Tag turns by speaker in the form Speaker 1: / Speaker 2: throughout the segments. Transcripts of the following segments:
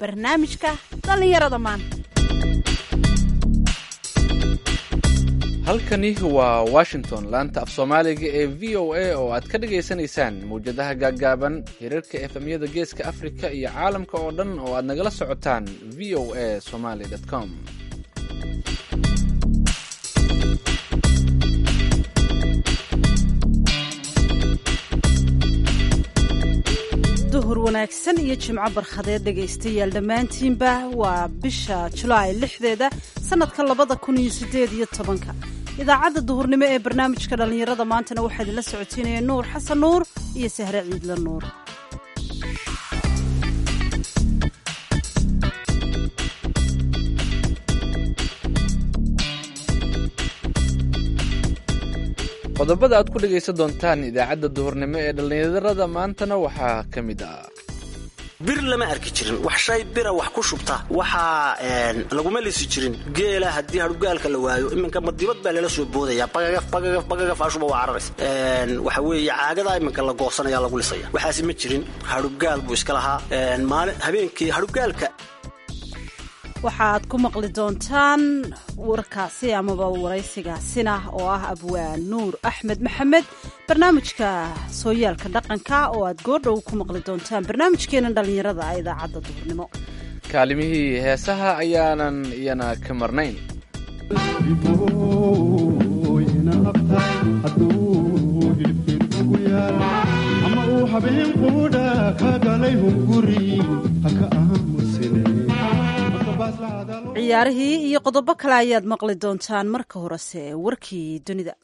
Speaker 1: barnaamijka dhallinyarada maanta
Speaker 2: halkani waa washington laanta af soomaaliga ee v o a oo aad ka dhagaysanaysaan mawjadaha gaaggaaban hirarka efemyada geeska afrika iyo caalamka oo dhan oo aad nagala socotaan v o a somaly com
Speaker 1: duhur wanaagsan iyo jimco barkhadeed dhegaystayaal dhammaantiinba waa bisha julaay lixdeeda sannadka labada kun iyo siddeed iyo tobanka idaacadda duhurnimo ee barnaamijka dhallinyarada maantana waxaa idinla socotiinaya nuur xasan nuur iyo sahre ciidla nuur
Speaker 2: qodobada aad ku dhegaysan doontaan idaacadda duhurnimo ee dhallinyarada maantana waxaa ka mid ah
Speaker 3: bir lama arki jirin wax shay bira wax ku shubta waxaa laguma lisi jirin geela haddii hadhugaalka la waayo iminka madibad baa lala soo boodaya bagagaf bagagaf bagagaf ashuba waa cararays waxa weeye caagadaa iminka la goosanaya lagu lisaya waxaasi ma jirin hadhugaal buu iska lahaa maalin habeenkii hadhugaalka
Speaker 1: waxaad ku maqli doontaan warkaasi amaba waraysigaasina oo ah abwaan nuur axmed maxamed barnaamijka sooyaalka dhaqanka oo aad goordhow ku maqli doontaan barnaamijkeena dhallinyarada ee idaacadda duhurnimo
Speaker 2: kaalimihii heesaha ayaanan iyana ka marnayn
Speaker 4: ama uu habeen quudha ka galay hunguri haka aamusine
Speaker 1: ciyaarihii iyo qodobo kale ayaad maqli doontaan marka horese warkii dunida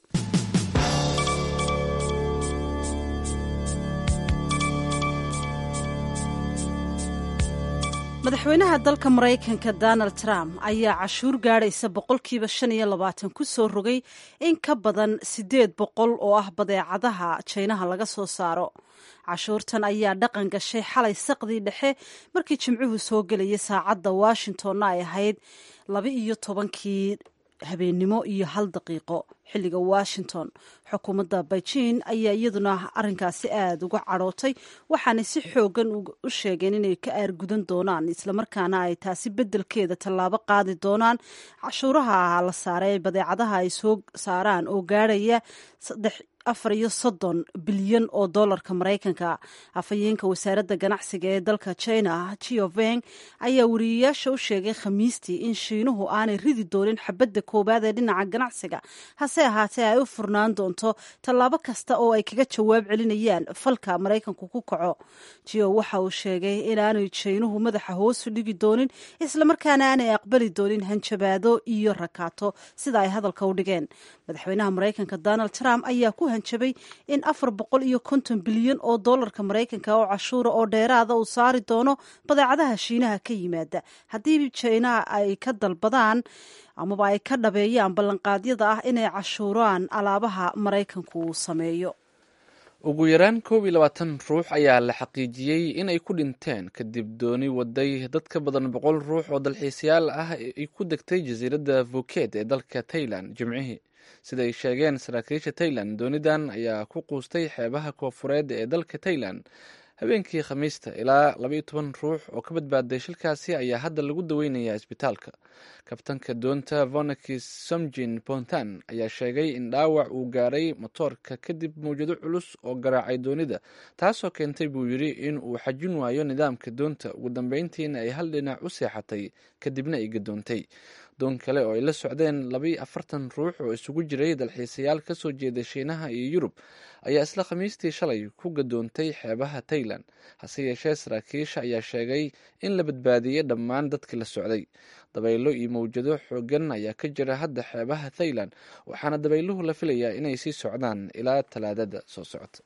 Speaker 1: madaxweynaha dalka maraykanka donald trump ayaa cashuur gaadhaysa boqolkiiba shan iyo labaatan ku soo rogay in ka badan siddeed boqol oo ah badeecadaha jaynaha laga soo saaro cashuurtan ayaa dhaqan gashay xalay saqdii dhexe markii jimcuhu soo gelayay saacadda washingtonna ay ahayd laba iyo tobankii habeennimo iyo hal daqiiqo xilliga washington xukuumadda beijing ayaa iyaduna arrinkaasi aada uga cadhootay waxaanay si xoogan u sheegeen inay ka aargudan doonaan islamarkaana ay taasi beddelkeeda tallaabo qaadi doonaan cashuuraha la saaray ee badeecadaha ay soo saaraan oo gaadhaya saddex afar iyo soddon bilyan oo dollarka maraykanka afhayeenka wasaaradda ganacsiga ee dalka china jioveng ayaa wariyayaasha u sheegay khamiistii in shiinuhu aanay ridi doonin xabadda koowaad ee dhinaca ganacsiga hase ahaatee ay u furnaan doonto tallaabo kasta oo ay kaga jawaab celinayaan falka maraykanku ku kaco jio waxa uu sheegay inaanay jaynuhu madaxa hoosu dhigi doonin islamarkaana aanay aqbali doonin hanjabaado iyo rakaato sida ay hadalka u dhigeen madaxweynaha maraykanka donald trump ayaa ku hanjabay in afar boqol iyo konton bilyan oo dollarka maraykanka oo cashuura oo dheeraada uu saari doono badeecadaha shiinaha ka yimaada haddii jaynaha ay ka dalbadaan amaba ay ka dhabeeyaan ballanqaadyada ah inay cashuuraan alaabaha maraykanku uu sameeyo
Speaker 2: ugu yaraan koob iyo labaatan ruux ayaa la xaqiijiyey inay ku dhinteen kadib dooni waday dad ka badan boqol ruux oo dalxiisayaal ah ay ku degtay jasiiradda vuket ee dalka tailan jimcihii siday sheegeen saraakiisha tailan doonidan ayaa ku quustay xeebaha koofureed ee dalka tailan habeenkii khamiista ilaa labaiyo toban ruux oo ka badbaaday shilkaasi ayaa hadda lagu daweynayaa isbitaalka kabtanka doonta vonakis somjin pontan ayaa sheegay in dhaawac uu gaaray motoorka kadib mawjado culus oo garaacay doonida taasoo keentay buu yidhi in uu xajin waayo nidaamka doonta ugu dambeyntiina ay hal dhinac u seexatay kadibna ay gadoontay doon kale oo ay la socdeen labaiyo afartan ruux oo isugu jiray dalxiisayaal ka soo jeeda shiinaha iyo yurub ayaa isla khamiistii shalay ku gadoontay xeebaha tailan hase yeeshee saraakiisha ayaa sheegay in la badbaadiyey dhammaan dadkii la socday dabaylo iyo mawjado xoogan ayaa ka jira hadda xeebaha thailand waxaana dabayluhu la filayaa inay sii socdaan ilaa talaadada soo socota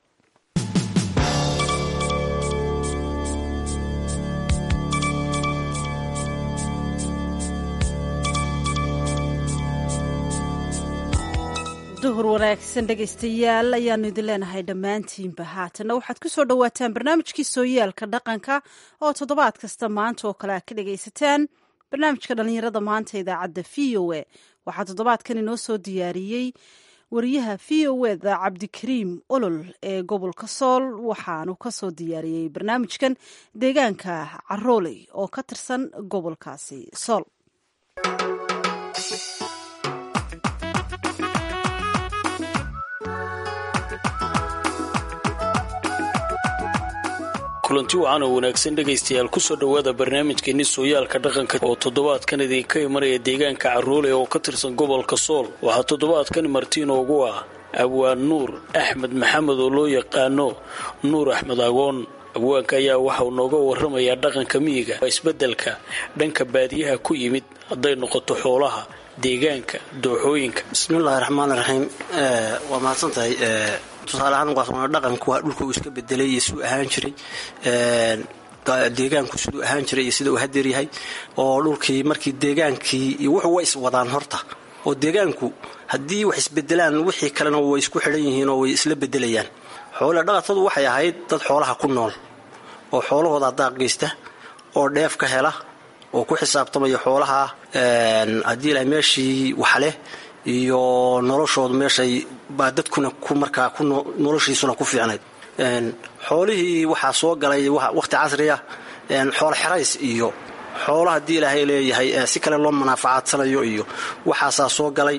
Speaker 1: duhur wanaagsan dhegaystayaal ayaanu idin leenahay dhammaantiinba haatanna waxaad ku soo dhowaataan barnaamijkii sooyaalka dhaqanka oo toddobaad kasta maanta oo kale aad ka dhagaysataan barnaamijka dhallinyarada maanta idaacadda v o a waxaa toddobaadkan inoo soo diyaariyey wariyaha v o eda cabdikariim olol ee gobolka sool waxaanu kasoo diyaariyey barnaamijkan deegaanka carooley oo ka tirsan gobolkaasi sool
Speaker 5: kulanti wacan oo wanaagsan dhegaystayaal kusoo dhowaada barnaamijkeeni sooyaalka dhaqanka oo toddobaadkan idinka imanaya deegaanka caroole oo ka tirsan gobolka sool waxaa toddobaadkan martiinoogu ah abwaan nuur axmed maxamed oo loo yaqaano nuur axmed agoon abwaanka ayaa waxauu nooga warramayaa dhaqanka miyiga isbeddelka dhanka baadiyaha ku yimid hadday noqoto xoolaha deegaanka dooxooyinka
Speaker 3: bismillahi raxmaan raxiim waa mahadsantahay tusaale ahaan waa dhaqanku waa dhulka uu iska bedelay iyo siduu ahaan jiray deegaanku siduu ahaan jiray iyo sida uu hadeer yahay oo dhulkii markii deegaankii iyo wuxuu way iswadaan horta oo deegaanku haddii wax isbedelaan wixii kalena way isku xidhan yihiin oo way isla bedelayaan xoole dhaqatadu waxay ahayd dad xoolaha ku nool oo xoolahooda daaq geysta oo dheef ka hela oo ku xisaabtamaya xoolaha haddii ilahay meeshii waxleh iyo noloshoodu meeshay baa dadkuna ku markaa noloshiisuna ku fiicnayd xoolihii waxaa soo galay wakhti casriya xoolo xerays iyo xoolo haddii ilaahay leeyahay si kale loo manaafacadsanayo iyo waxaasaa soo galay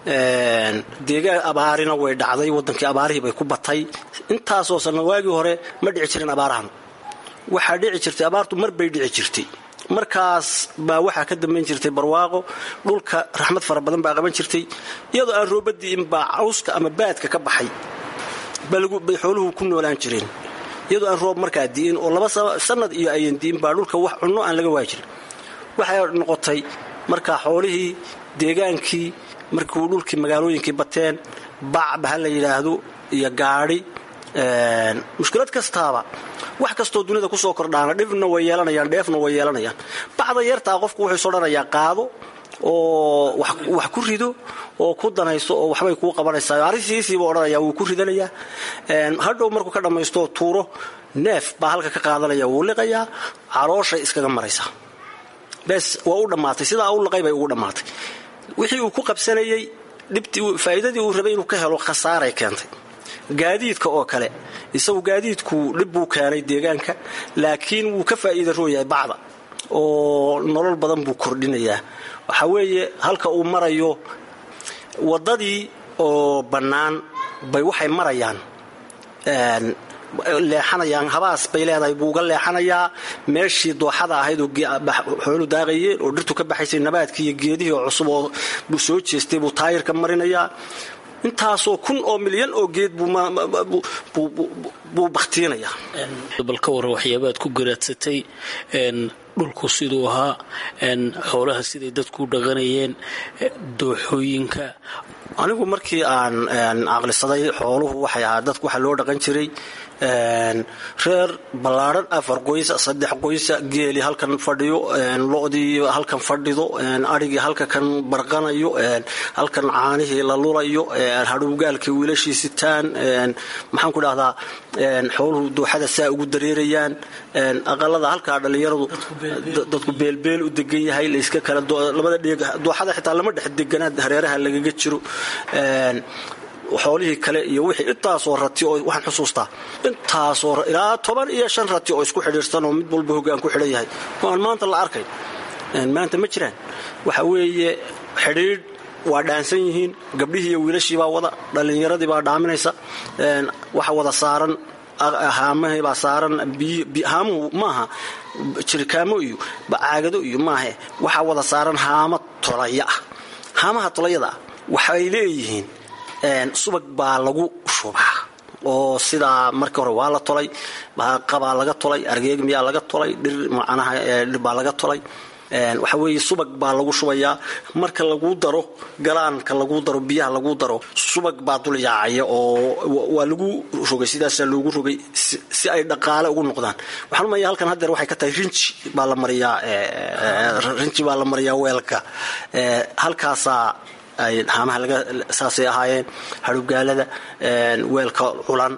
Speaker 3: deegaan abaarina way dhacday wadankii abaarihii bay ku batay intaasoo sanna waagii hore ma dhici jirin abaarahan waxaa dhici jirtay abaartu mar bay dhici jirtay markaas baa waxaa ka dambayn jirtay barwaaqo dhulka raxmad fara badan baa qaban jirtay iyadoo aan roobadii inbaa cawska ama baadka ka baxay bay xooluhu ku noolaan jireen iyadoo aan roob markaa di'in oo laba sanad iyo ayan di'in baa dhulka wax cunno aan laga waayi jirin waxay noqotay markaa xoolihii deegaankii markuu dhulkii magaalooyinkii bateen bacba ha la yidhaahdo iyo gaadhi mushkilad kastaaba wax kastoo dunida kusoo kordhaana dhibna way yeelanayaan dheefna way yeelanayaan bacda yartaa qofku wuxuu soo dhanayaa qaado oo wax ku rido oo ku danayso oo waxbay kuu qabanaysaa arisiisiiba odhanaya wuu ku ridanayaa hadhow markuu ka dhammaysto tuuro neef baa halka ka qaadanaya wuu liqayaa calooshay iskaga maraysaa bes waa u dhammaatay sidaa u liqay bay ugu dhammaatay wixii uu ku qabsanayey faa'iidadii uu rabay inuu ka helo khasaaray keentay gaadiidka oo kale isagu gaadiidku dhib buu keenay deegaanka laakiin wuu ka faa'iida rooyahay bacda oo nolol badan buu kordhinayaa waxaa weeye halka uu marayo waddadii oo bannaan bay waxay marayaan leexanayaan habaas bay leedahay buu uga leexanayaa meeshii dooxada ahayd oo xoolu daaqayeen oo dhirtu ka baxaysay nabaadkii iyo geedihii oo cusub oo buu soo jeestay buu taayirka marinayaa intaasoo kun oo milyan oo geed buu bakhtiinayaa
Speaker 5: bal ka warran waxyaabaad ku garaadsatay dhulku siduu ahaa xoolaha siday dadku dhaqanayeen dooxooyinka
Speaker 3: anigu markii aan caqlisaday xooluhu waxay ahaa dadku waxaa loo dhaqan jiray reer ballaadhan afar qoysa saddex qoysa geeli halkan fadhiyo lodii halkan fadhido adhigii halka kan barqanayo halkan caanihii la lulayo hadhowgaalkii wiilashii sitaan maxaan ku dhahdaa xooluhu dooxada saa ugu dareerayaan aqalada halkaa dhallinyaradu dadku beelbeel u degan yahay layska kala labada dheeg dooxada xitaa lama dhex deganaa hareeraha lagaga jiro xoolihii kale iyo wixii intaasoo rati oo waxaan xusuustaa intaasoo ilaa toban iyo shan rati oo isku xidhiirsan oo mid walba hoggaan ku xidhan yahay oo aan maanta la arkayn maanta ma jiraan waxa weeye xidhiidh waa dhaansan yihiin gabdhihii iyo wiilashii baa wada dhallinyaradii baa dhaaminaysa waxa wada saaran haamahii baa saaran haamuhu maaha jirikaamo iyo caagado iyo maahe waxaa wada saaran haamo tolaya ah haamaha tolayada ah waxay leeyihiin subag baa lagu shubaa oo sidaa markii hore waa la tolay qabaa laga tolay argeeg miyaa laga tolay dhir macnaha dhir baa laga tolay waxa weeye subag baa lagu shubayaa marka lagu daro galaanka lagu daro biyaha lagu daro subag baa dul yaacaya oo waa lagu rogay sidaasaa loogu rogay si ay dhaqaale ugu noqdaan waxaan umaya halkan haddeer waxay ka tahay rinji baa la mariyaa rinji baa la mariyaa weelka halkaasaa haamaha saasay ahaayeen hadhowgaalada weelka culan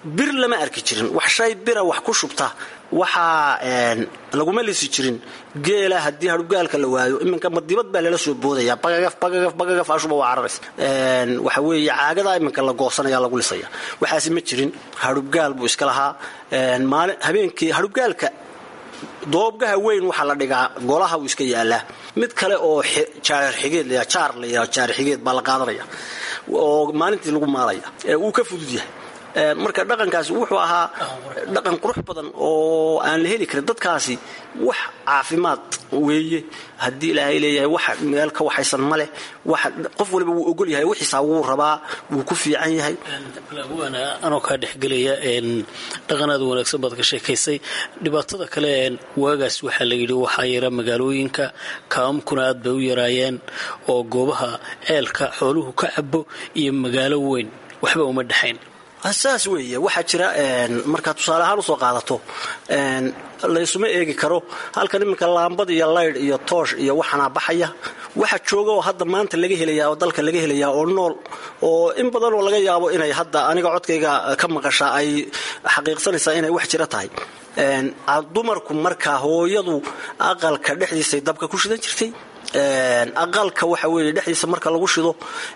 Speaker 3: bir lama arki jirin wax shay bira wax ku shubta waxaa laguma lisi jirin geela haddii hadhugaalka la waayo iminka madibad baa lala soo boodaya bagagaf bagagaf bagagaf ashuba waa cararas waxa weeye caagadaa iminka la goosanaya lagu lisaya waxaasi ma jirin hadhubgaal buu iska lahaa maalin habeenkii hadhubgaalka doobgaha weyn waxaa la dhigaa golaha uu iska yaalaa mid kale oo jaarxigeed la jaar la yidhaha jaarxigeed baa la qaadanaya oo maalintii lagu maalaya uu ka fudud yahay marka dhaqankaasi wuxuu ahaa dhaqan qurux badan oo aan la heli karin dadkaasi wax caafimaad weeye haddii ilaahay leeyahay wax meel ka waxaysan ma leh qof waliba wuu ogol yahay wixiisaa wuu rabaa wuu ku fiican yahay
Speaker 5: anoo kaa dhexgelaya dhaqanaada wanaagsan baad ka sheekaysay dhibaatada kale waagaas waxaa la yidhi waxaa yara magaalooyinka kaamamkuna aad bay u yaraayeen oo goobaha ceelka xooluhu ka cabo iyo magaalo weyn waxba uma dhexayn
Speaker 3: saas weeye waxaa jira markaad tusaale ahaan usoo qaadato laysuma eegi karo halkan iminka laambad iyo laydh iyo toosh iyo waxaana baxaya waxa jooga oo hadda maanta laga helayaa oo dalka laga helayaa oo nool oo in badan oo laga yaabo inay hadda aniga codkayga ka maqashaa ay xaqiiqsanaysaa inay wax jira tahay dumarku markaa hooyadu aqalka dhexdiisay dabka ku shidan jirtay aqalka waxa weeye dhexdiisa marka lagu shido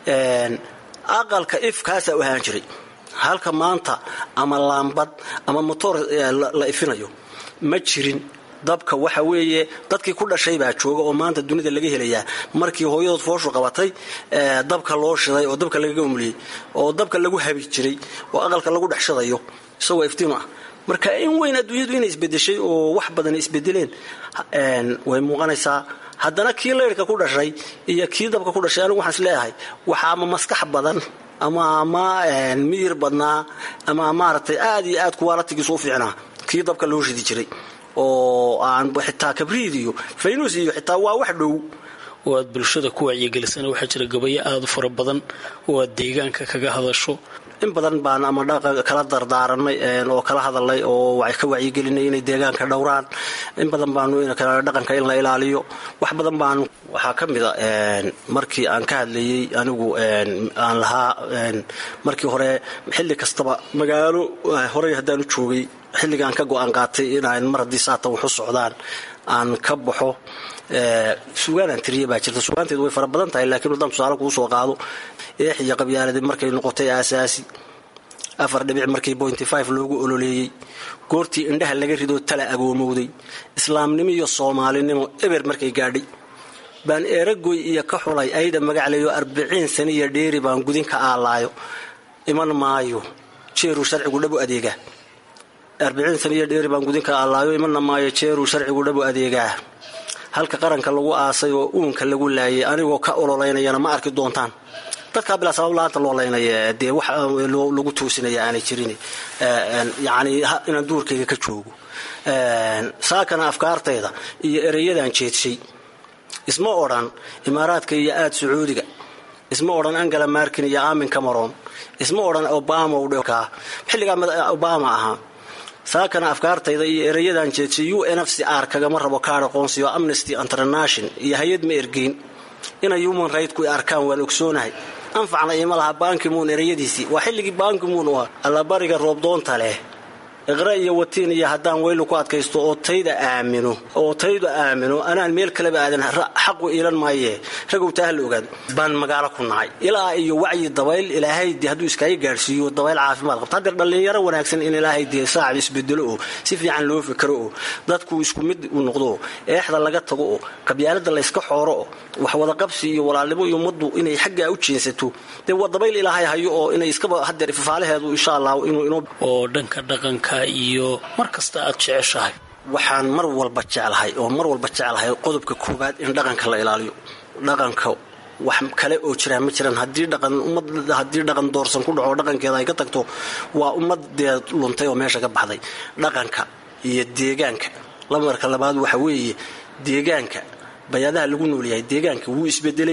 Speaker 3: aqalka ifkaasaa u ahaan jiray halka maanta ama laambad ama motoor la ifinayo ma jirin dabka waxa weeye dadkii ku dhashay baa jooga oo maanta dunida laga helayaa markii hooyadood fooshu qabatay dabka loo shiday oo dabka lagaga umliyey oo dabka lagu habi jiray oo aqalka lagu dhex shidayo isagoo iftiin ah marka in weyn adduunyadu inay isbedeshay oo wax badan isbedeleen way muuqanaysaa haddana kii laydhka ku dhashay iyo kii dabka ku dhashay anigu waxaan is leeyahay waxa ama maskax badan ama ama miyir badnaa ama maaragtay aad iyo aad kuwaalatigiisu u fiicnaa kii dabka loo shidi jiray oo aan xitaa kabriid iyo faynus iyo xitaa waa wax dhow
Speaker 5: oo aad bulshada ku wacyigelisana waxaa jira gabayo aada u fara badan oo aad deegaanka kaga hadasho
Speaker 3: in badan baan ama kala dardaaranay oo kala hadalnay oo ka wacyigelinay inay deegaanka dhowraan in badan baanu dhaqanka in la ilaaliyo wax badan baanu waxaa ka mida markii aan ka hadlayey anigu aan lahaa markii hore xilli kastaba magaalo horey haddaanu joogay xilligaan ka go-aan qaatay inaan mar haddii saatan waxu socdaan aan ka baxo sugaanaan tiriya baa jirta sugaanteedu way fara badan tahay laakiin haddaan tusaale kuu soo qaado eex iyo qabyaaladii markay noqotay aasaasi afar dhibic markii bointy five loogu ololeeyey goortii indhaha laga ridoo tala agoomowday islaamnimo iyo soomaalinimo eber markay gaadhay baan eeragoy iyo ka xulay ayda magacleeyo arbiciin saniya dheeri baan gudin ka aalaayo iman maayo jeeruu sharcigu dhabu adeegaa arbiciin saniya dheeri baan gudin ka aalaayo imanna maayo jeeruu sharcigu dhabu adeegaa halka qaranka lagu aasay oo uunka lagu laayay anigoo ka ololaynayana ma arki doontaan dadkaa bilaa sabab la-aanta loo laynaya dee wax lagu toosinaya aanay jirin yacni inaan duurkayga ka joogo saakana afkaartayda iyo ereyadan jeedshay isma odhan imaaraadka iyo aad sacuudiga isma odhan angela markin iyo amin cameron isma odhan obama dhkaa xilligaa obama ahaa saakana afkaartayda iyo ereyadan jeedshay u n f c r kagama rabo kaar aqoonsiyo amnesty international iyo hay-ad ma ergeyn inay human rightku arkaan waan ogsoonahay anfacna ima laha bankimuun ereyadiisii waa xilligii bankimuun u ah allabariga roobdoonta leh iqra iyo watiin iyo haddaan weylu ku adkaysto oo tayda aamino oo tayda aamino anaan meel kaleba aadan xaqu iilan maaye ragow taa la ogaado baan magaalo ku nacay ilaa iyo wacyi dabayl ilaahay de hadduu iskaaga gaadhsiiyo dabayl caafimaad qabto haddeer dhallinyaro wanaagsan in ilaahay dee saacib isbedelo oo si fiican loo fikro oo dadku isku mid u noqdo oo eexda laga tago oo qabyaalada layska xooro oo wax wadaqabsi iyo walaalnimo iyo ummaddu inay xaggaa u jeensato dee waa dabayl ilaahay hayo oo inay iskaba haddeer ifafaalaheedu insha allah inuu inoo
Speaker 5: oo dhanka dhaqanka iyo mar kasta aad jeceshahay
Speaker 3: waxaan mar walba jeclahay oo mar walba jeclahay qodobka koowaad in dhaqanka la ilaaliyo dhaqanka wax kale oo jiraan ma jiraan haddii dhaqan ummad haddii dhaqan doorsan ku dhaco dhaqankeeda ay ka tagto waa ummadee luntay oo meesha ka baxday dhaqanka iyo deegaanka lamarka labaad waxa weeye deegaanka bayaadaha lagu noolyahay deegaanka wuu isbedelay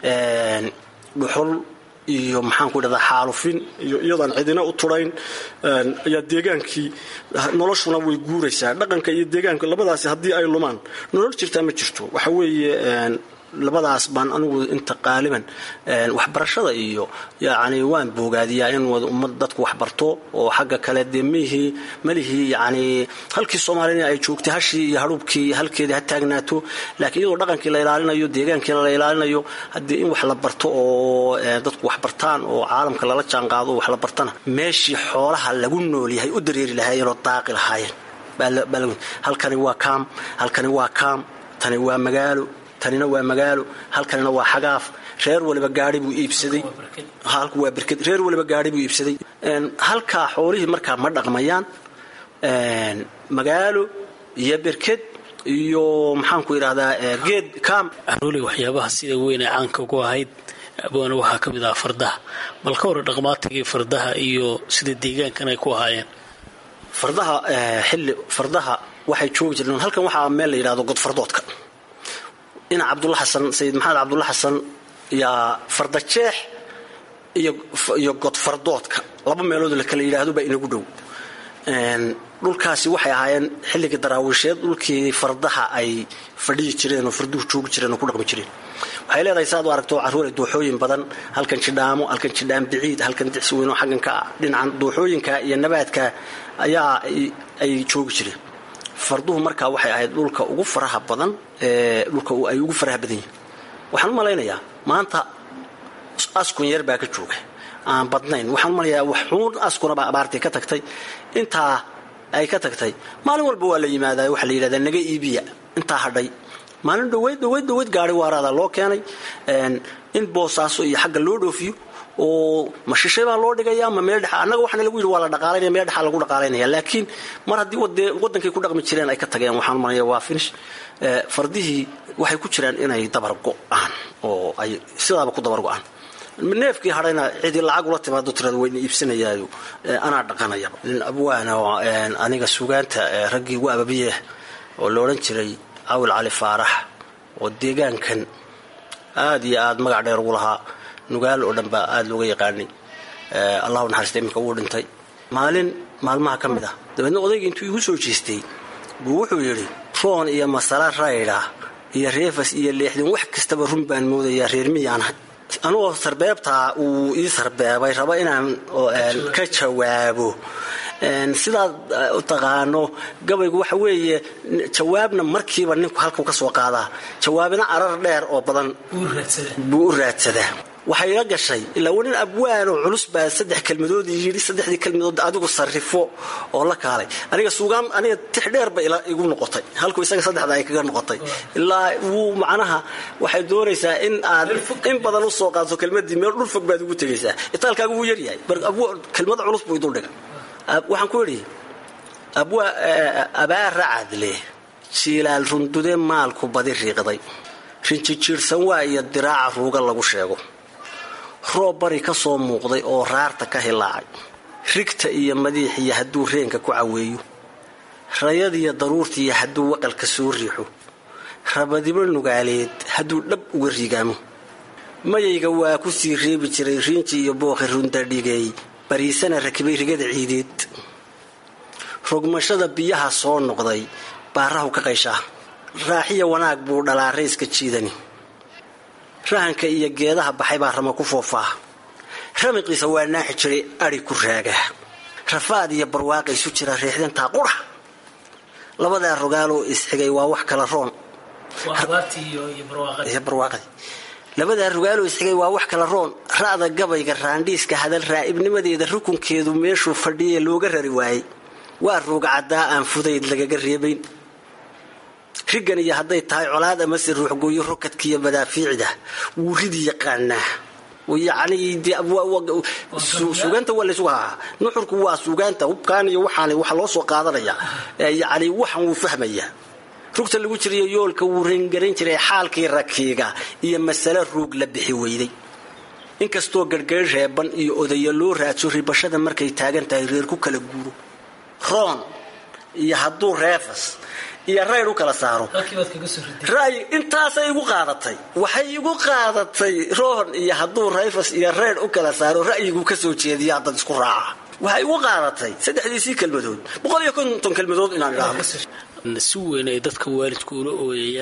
Speaker 3: dhuxul iyo maxaanku dhahdaa xaalufin iyo iyadaan cidina u turayn ayaa deegaankii noloshuna way guuraysaa dhaqanka iyo deegaanka labadaasi haddii ay lumaan nolol jirtaa ma jirto waxa weeye labadaas baan anigu inta qaaliban waxbarashada iyo yacni waan boogaadiyaa in ummad dadku wax barto oo xagga kale dee mihii malihii yacni halkii soomaalina ay joogtay hashii iyo hadhuubkii halkeedii ha taagnaato laakiin iyadoo dhaqankii la ilaalinayo deegaankiina la ilaalinayo haddii in wax la barto oo dadku wax bartaan oo caalamka lala jaanqaado wax la bartana meeshii xoolaha lagu nool yahay u dareeri lahaayeenoo daaqi lahaayeen halkani waa kaam halkani waa kaam tani waa magaalo tanina waa magaalo halkanina waa xagaaf reer waliba gaari buu iibsaday halku waa berked reer waliba gaari buu iibsaday halkaa xoolihii markaa ma dhaqmayaan magaalo iyo berked iyo maxaanku idhahdaa geed kaam
Speaker 5: aroole waxyaabaha sida weyn ee caanka ugu ahayd abwaana waxaa ka mid ah fardaha bal ka hore dhaqmaatigii fardaha iyo sida deegaankan ay ku ahaayeen
Speaker 3: fardaha xilli fardaha waxay joogi jireen halkan waxaa meel la yidhahdo godfardoodka dhinac cabdulla xasan sayid maxamed cabdulla xasan yaa farda jeex iyo godfardoodka laba meelood la kala yidhaahdo baa inagu dhow dhulkaasi waxay ahaayeen xilligii daraawiisheed dhulkii fardaha ay fadhiyi jireen oo farduhu joogi jireen oo ku dhaqmi jireen waxay leedahay saad u aragto carruure dooxooyin badan halkan jidhaamo halkan jidhaan biciid halkan dicsi weynoo xaggan ka ah dhinacan dooxooyinka iyo nabaadka ayaa ay joogi jireen farduhu markaa waxay ahayd dhulka ugu faraha badan ee dhulka ay ugu faraha badan yihin waxaan u malaynayaa maanta askun yar baa ka jooga aan badnayn waxaan u malayaa waxuun askunabaa abaartii ka tagtay intaa ay ka tagtay maalin walba waa la yimaadaa waxaa la yidhahdaa naga iibiya intaa hadhay maalin dhaweyd dhaweyd dhaweyd gaari waaraada loo keenay in boosaaso iyo xagga loo dhoofiyo oo ma shishay baa loo dhigaya ma meel dhexa annaga waxaana lagu yidhi waa la dhaqaalaynaya meel dhexaa lagu dhaqaalaynaya laakiin mar haddii wadee waddankay ku dhaqmi jireen ay ka tageen waxaan malaya waa finish fardihii waxay ku jiraan inay dabar go'aan oo ay sidaaba ku dabar go'aan neefkii hadhayna cidii lacag ula timaado tirada wayna iibsanayaayo anaa dhaqanayaba nin abwaana oo aniga sugaanta raggii ugu ababiyeeh oo la odhan jiray cawil cali faarax oo deegaankan aad iyo aad magac dheer ugu lahaa nugaal oo dhan baa aada looga yaqaanay allahu naxariista iminka wuu dhintay maalin maalmaha ka mid ah dabeedna odayga intuu igu soo jeestay buu wuxuu yidhi roon iyo masala raydha iyo reefas iyo leexdin wax kastaba run baan moodayaa reer miyaanahay anugoo sarbeebtaa uu ii sarbeebay raba inaan ka jawaabo sidaad u taqaano gabaygu waxa weeye jawaabna markiiba ninku halkuu ka soo qaadaa jawaabina arar dheer oo badan buu u raadsadaa waxay ila gashay ilaa wanin abwaanoo culus baa saddex kelmadood yidhi saddexdii kelmadood adigu sarrifo oo la kaalay aniga suugaan aniga tix dheer ba igu noqotay halkuu isaga saddexda ay kaga noqotay ilaa wuu macnaha waxay doonaysaa in aad in badan u soo qaadso kelmadii meel dhul fog baad ugu tegaysaa itaalkaagu wuu yaryahay kelmada culus buu idul dhiga waxaan ku idhi abaara cadle jiilaal rundude maalku badi riiqday rinjijiirsan waa iyo diraaca ruuga lagu sheego roob bari ka soo muuqday oo raarta ka hilaacay rigta iyo madiixiyo hadduu reenka ku caweeyo rayadiyo daruurtiiyo hadduu waqalka soo riixo rabadibo nugaaleed hadduu dhab uga rigaamo mayayga waa ku sii reebi jiray riinji iyo booqi rundadhigeey bariisana rakibay rigada ciideed rogmashada biyaha soo noqday baarahu ka qayshaa raaxiya wanaag buu dhalaa rayska jiidani rahanka iyo geedaha baxay baa rama ku foofaa ramiqiisa waa naaxi jiray adhi ku raagaa rafaad iyo barwaaqa isu jira reexdantaa qura labadaa rogaaloo isxigay waa wax kala roon labadaa rogaaloo isxigay waa wax kala roon ra'da gabayga raandhiiska hadal raa'ibnimadeeda rukunkeedu meeshuu fadhiye looga rari waayey waa ruuga caddaa aan fudayd lagaga reebayn rigan iyo hadday tahay colaad amase ruuxgooyo rokadkiiyo madaafiicda wuu ridi yaqaanaa suugaanta waa laysugu haaa nuxurku waa suugaanta hubkaan iyo waxaan waxa loo soo qaadanaya yani waxan wuu fahmayaa rugta lagu jiriyo yoolka wuu reengarayn jiray xaalkii rakiiga iyo masale ruug la bixi weyday inkastoo garhgari reeban iyo odayo loo raadso ribashada markay taagan tahay reer ku kala guuro roon iyo hadduu reefas iyo rayd u kala saaro ray intaasay igu qaadatay waxay igu qaadatay roon iyo hadduu rayfas iyo rayd u kala saaro ra'yigu ka soo jeediya dad isku raaca waxay igu qaadatay saddexdiisii kelmadood boqol iyo konton kelmadood inaan idhaahdo
Speaker 5: si weyn ay dadka waalidku ula ooyayaan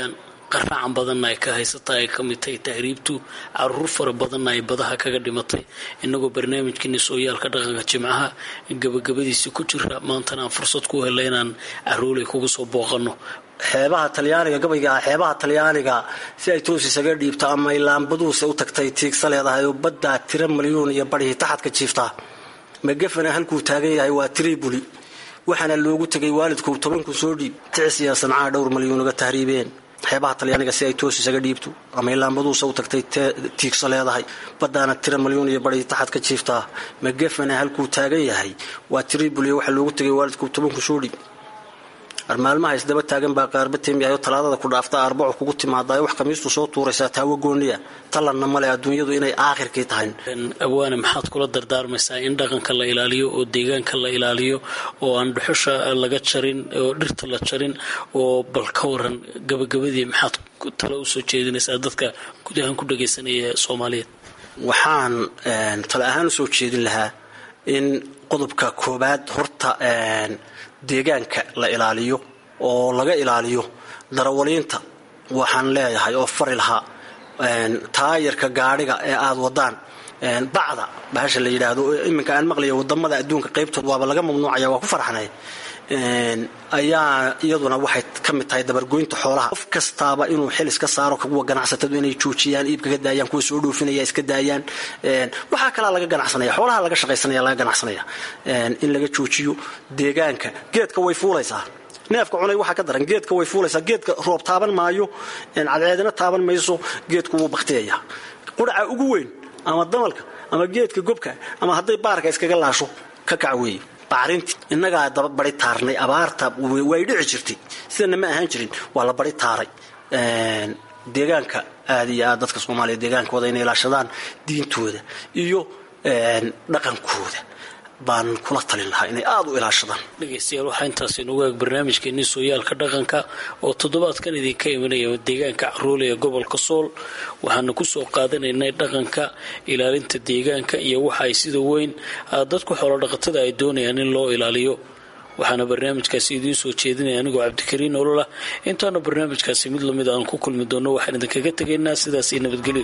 Speaker 5: qaraacan badanna ay ka haysata ay ka mid tahay tahriibtu caruur fara badanna ay badaha kaga dhimatay inagoo barnaamijkeeni sooyaalka dhaqanka jimcaha gabagabadiisii ku jira maantana aan fursad ku hela inaan caruulay kugu soo booqanno
Speaker 3: xeebaha talyaaniga gabayga ah xeebaha talyaaniga si ay toos isaga dhiibto ama ilaanbaduuse u tagtay tiigsa leedahay oo baddaa tira malyuun iyo badhihii taxadka jiiftaa magafana halkuu taagan yahay waa tribuli waxaana loogu tegay waalidku tobanku soo dhiib ticis iyo sancaa dhowr malyuun uga tahriibeen xeebaha talyaaniga si ay toos isaga dhiibto ama ilaanbaduuse u tagtay tiigsa leedahay baddaana tira malyuun iyo badhihii taxadka jiiftaa magafana halkuu taagan yahay waa tribuli waxaa loogu tegay waalidku tobanku soo dhiib maalmaha isdaba taagan baa qaarba teemyahay oo talaadada ku dhaafta arbaco kugu timaadayo wax kamiistu soo tuuraysaa taawo gooniya talanna male adduunyadu inay aakhirkii tahay
Speaker 5: awaane maxaad kula dardaarmaysaa in dhaqanka la ilaaliyo oo deegaanka la ilaaliyo oo aan dhuxusha laga jarin oo dhirta la jarin oo bal ka waran gabagabadii maxaad talo usoo jeedinaysaa dadka gudahaan ku dhagaysanaya soomaaliyeed
Speaker 3: waxaan talo ahaan usoo jeedin lahaa in qodobka koobaad horta deegaanka la ilaaliyo oo laga ilaaliyo darawaliinta waxaan leeyahay oo fari lahaa taayarka gaadhiga ee aada wadaan bacda bahasha la yidhaahdo iminka aan maqlaya wadamada adduunka qaybtood waaba laga mamnuucaya waa ku farxnay ayaa iyaduna waxay ka mid tahay dabargoynta xoolaha qof kastaaba inuu xil iska saaro kuwa ganacsatadu inay joojiyaan iibka ka daayaan kuwa soo dhoofinaya iska daayaan waxaa kalaa laga ganacsanaya xoolaha laga shaqaysanaya laga ganacsanaya in laga joojiyo deegaanka geedka way fuulaysaa neefka cunay waxaa ka daran geedka way fuulaysaa geedka roob taaban maayo cadceedina taaban mayso geedku wuu baktiyaya quraca ugu weyn ama damalka ama geedka gobka ama hadday baarka iskaga laasho ka kac weeye bacrinti innagaa daba bari taarnay abaarta way dhici jirtay sidana ma ahaan jirin waa la bari taaray deegaanka aad iyo aad dadka soomaaliya deegaankooda inay ilaashadaan diintooda iyo dhaqankooda baan kula talin lahaa inay aada u ilaashadaan
Speaker 5: dhegaystayaal waxaa intaas inugu eeg barnaamijkeenii sooyaalka dhaqanka oo toddobaadkan idinka imanaya deegaanka caruule ee gobolka sool waxaana kusoo qaadanaynay dhaqanka ilaalinta deegaanka iyo waxa ay sida weyn dadku xoolodhaqatada ay doonayaan in loo ilaaliyo waxaana barnaamijkaasi idiin soo jeedinaya anigoo cabdikariin ololah intaana barnaamijkaasi mid lamid aan ku kulmi doonno waxaan idinkaga tegaynaa sidaas iyo nabadgelyo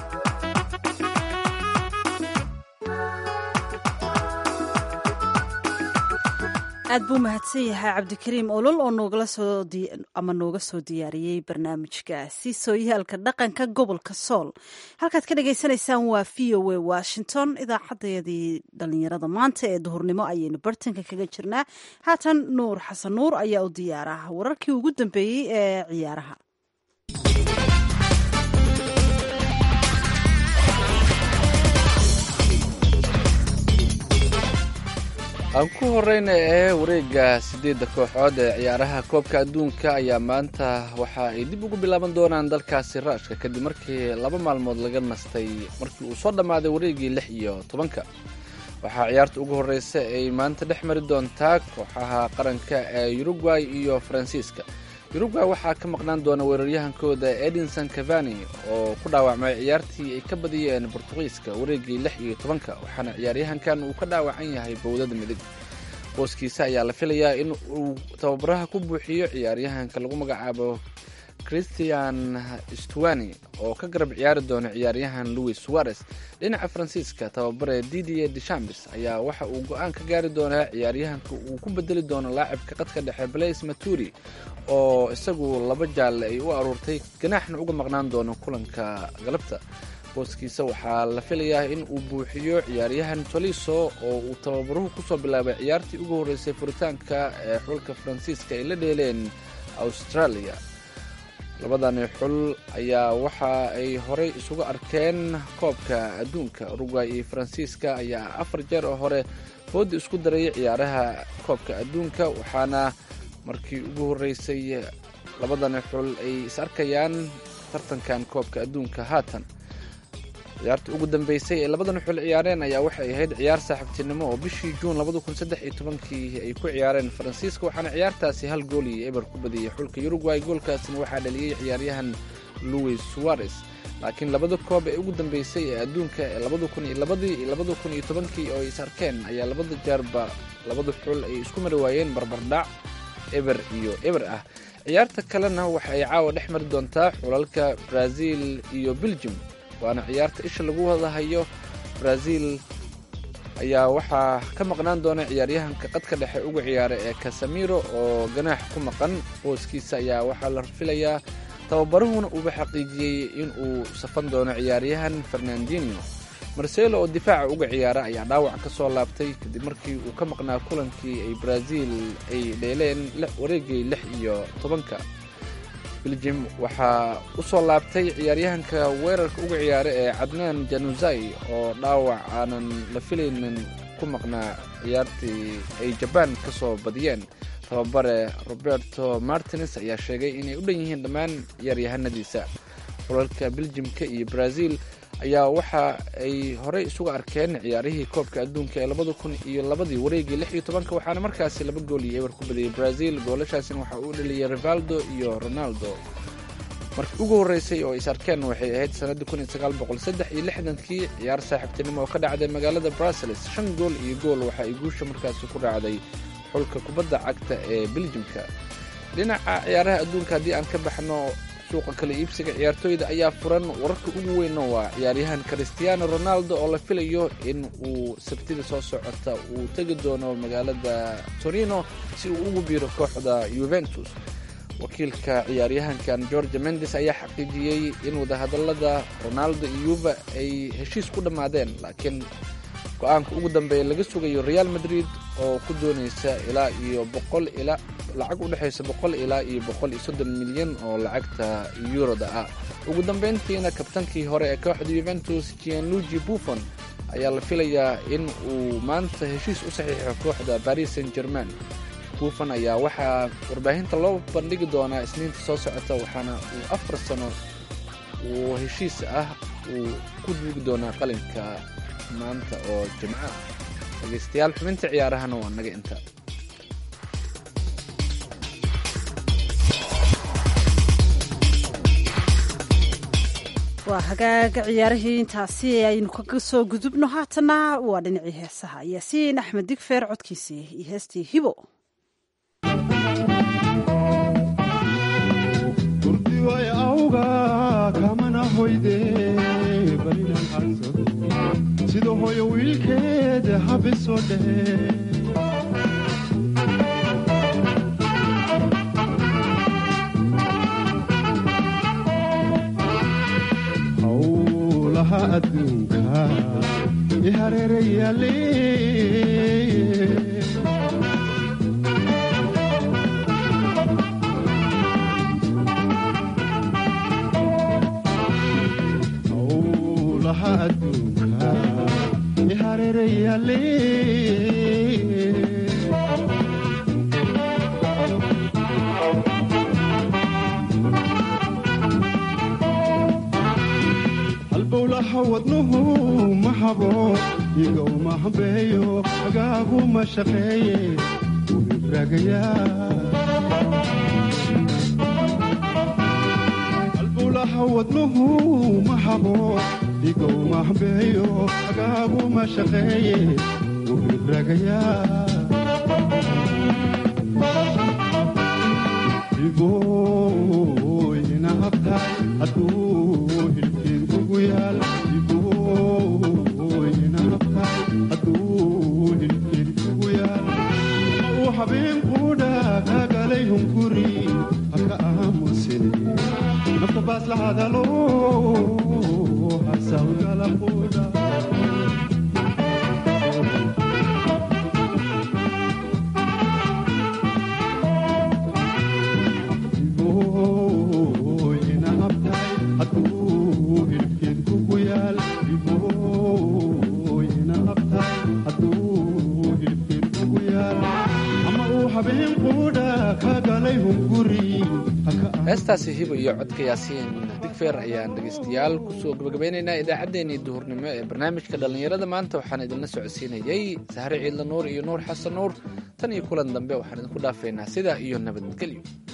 Speaker 1: aad buu mahadsan yahay cabdikariim olol oo noogala soo ama nooga soo diyaariyey barnaamijkaasi sooyaalka dhaqanka gobolka sool halkaad ka dhagaysanaysaan waa v o a washington idaacadeedii dhalinyarada maanta ee duhurnimo ayaynu bartanka kaga jirnaa haatan nuur xasan nuur ayaa u diyaara wararkii ugu dambeeyey ee ciyaaraha
Speaker 2: aan ku horeyna ee wareega sideedda kooxood ee ciyaaraha koobka adduunka ayaa maanta waxa ay dib ugu bilaaban doonaan dalkaasi raashka kadib markii laba maalmood laga nastay markii uu soo dhammaaday wareegii lix iyo tobanka waxaa ciyaarta ugu horeysa ay maanta dhex mari doontaa kooxaha qaranka ee uruguay iyo faransiiska uruguay waxaa ka maqnaan doona weeraryahankooda edinson cavani oo ku dhaawacmay ciyaartii ay ka badiyeen bortugiiska wareegii lix iyo tobanka waxaana ciyaaryahankan uu ka dhaawacan yahay bowdada midig booskiisa ayaa la filayaa in uu tababaraha ku buuxiyo ciyaaryahanka lagu magacaabo christian stuani oo ka garab ciyaari doona ciyaaryahan louis suarez dhinaca faransiiska tababare didier deshambis ayaa waxa uu go-aan ka gaari doonaa ciyaaryahanka uu ku bedeli doono laacibka qadka dhexe blaise maturi oo isagu laba jaalle ay u aruurtay ganaaxna uga maqnaan doono kulanka galabta booskiisa waxaa la filayaa in uu buuxiyo ciyaaryahan toliso oo uu tababaruhu kusoo bilaabay ciyaartii ugu horreysay furitaanka ee xulka faransiiska ay la dheeleen australia labadani xul ayaa waxa ay horey isugu arkeen koobka adduunka uruguay iyo faransiiska ayaa afar jeer oo hore foodda isku darayay ciyaaraha koobka adduunka waxaana markii ugu horreysay labadani xul ay is arkayaan tartankan koobka adduunka haatan ciyaarta ugu dambeysay ee labadan xul ciyaareen ayaa waxay ahayd ciyaar saaxiibtinimo oo bishii juun kii ay ku ciyaareen faransiiska waxaana ciyaartaasi hal gool iyo eber ku badiyey xulka uruguay goolkaasina waxaa dhaliyey ciyaaryahan louis suarez laakiin labada koob ee ugu dambeysay ee adduunka ee iyo oo is arkeen ayaa labada jeerba labada xul ay isku mari waayeen barbardhac eber iyo eber ah ciyaarta kalena waxa ay caawa dhex mari doontaa xulalka brazil iyo belgium waana ciyaarta isha lagu wadahayo brazil ayaa waxaa ka maqnaan doona ciyaaryahanka qadka dhexe uga ciyaara ee casamiro oo ganaax ku maqan booskiisa ayaa waxaa la filayaa tababaruhuna uuba xaqiijiyey in uu safan doono ciyaaryahan fernandino marcelo oo difaaca uga ciyaara ayaa dhaawac ka soo laabtay kadib markii uu ka maqnaa kulankii ay brazil ay dheeleen wareegay lix iyo tobanka belgium waxaa u soo laabtay ciyaaryahanka weerarka uga ciyaara ee cadnaan januzai oo dhaawac aanan la filaynin ku maqnaa ciyaartii ay jabaan ka soo badiyeen tababare roberto martines ayaa sheegay inay u dhan yihiin dhammaan ciyaaryahanadiisa xulalka beljimka iyo brazil ayaa waxa ay horey isuga arkeen ciyaarihii koobka adduunka ee labada kun iyo labadii wareegii lix iyo tobanka waxaana markaasi laba gool iyo eber ku badiyey brazil goolashaasina waxaa uu dhaliyay rivaldo iyo ronaldo markii ugu horreysay oo is arkeen waxay ahayd sannaddii kun iyo sagaal boqol saddex iyo lixdankii ciyaar saaxiibtinimo oo ka dhacday magaalada brussels shan gool iyo gool waxa ay guusha markaasi ku raacday xulka kubadda cagta ee beljimka dhinaca ciyaaraha adduunka haddii aan ka baxno suuqa kala iibsiga ciyaartooyda ayaa furan wararka ugu weynna waa ciyaaryahan christiano ronaldo oo la filayo in uu sabtida soo socota uu tegi doono magaalada torino si uu ugu biiro kooxda yuventus wakiilka ciyaaryahankan george mendes ayaa xaqiijiyey in wadahadalada ronaldo iyo yuva ay heshiis ku dhammaadeen laakiin go-aanka ugu dambeeya laga sugayo real madrid oo ku doonaysa ilaa iyo boqol ilaa lacag u dhexaysa boqol ilaa iyo boqol iyo soddon milyan oo lacagta yuroda ah ugu dambeyntiina kabtankii hore ee kooxda yuventus gianluigi buffon ayaa la filayaa in uu maanta heshiis u saxiixo kooxda paris saint germain buffon ayaa waxaa warbaahinta loo bandhigi doonaa isniinta soo socota waxaana uu afar sano uu heshiis ah uu ku duugi doonaa qalinka maanta oo jimco ah dhegeystayaal xubinta ciyaarahana waa naga inta
Speaker 1: waa hagaaga ciyaarihii intaasi aynu kaga soo gudubno haatana waa dhinacii heesaha yaasiin axmed digfeer codkiisii iyo heestii hibo
Speaker 4: kurdiway awga kamana hoyde barinan hansado sida hooyo wiilkeed habisoo dhehe howlaha adduunka i hareerayaale howlaha adduunka i hareerayaale halbowlaha wadnuhu ma habo iga uma hambeeyo agaagu ma shaqeeye wuu ibraagayaa halbowlaha wadnuhu ma habo iga uma hambeeyo agaagu ma shaqeeye wuu ibraagayaa igoyna habtaay hadduu hilkiin kugu yaal igoyna habtaay hadduu hilkiin kugu yaal uu habeen quudha kagalay hunguri haka aamusine nafta baas la hadalo hasawgala quudha
Speaker 2: heestaasi hibo iyo codka yaasiin digfeer ayaan dhegeystayaal kusoo gabagabeynaynaa idaacaddeenii duhurnimo ee barnaamijka dhallinyarada maanta waxaan idinla socodsiinayey sahre ciidla nuur iyo nuur xasan nuur tan iyo kulan dambe waxaan idinku dhaafaynaa sidaa iyo nabadgelyo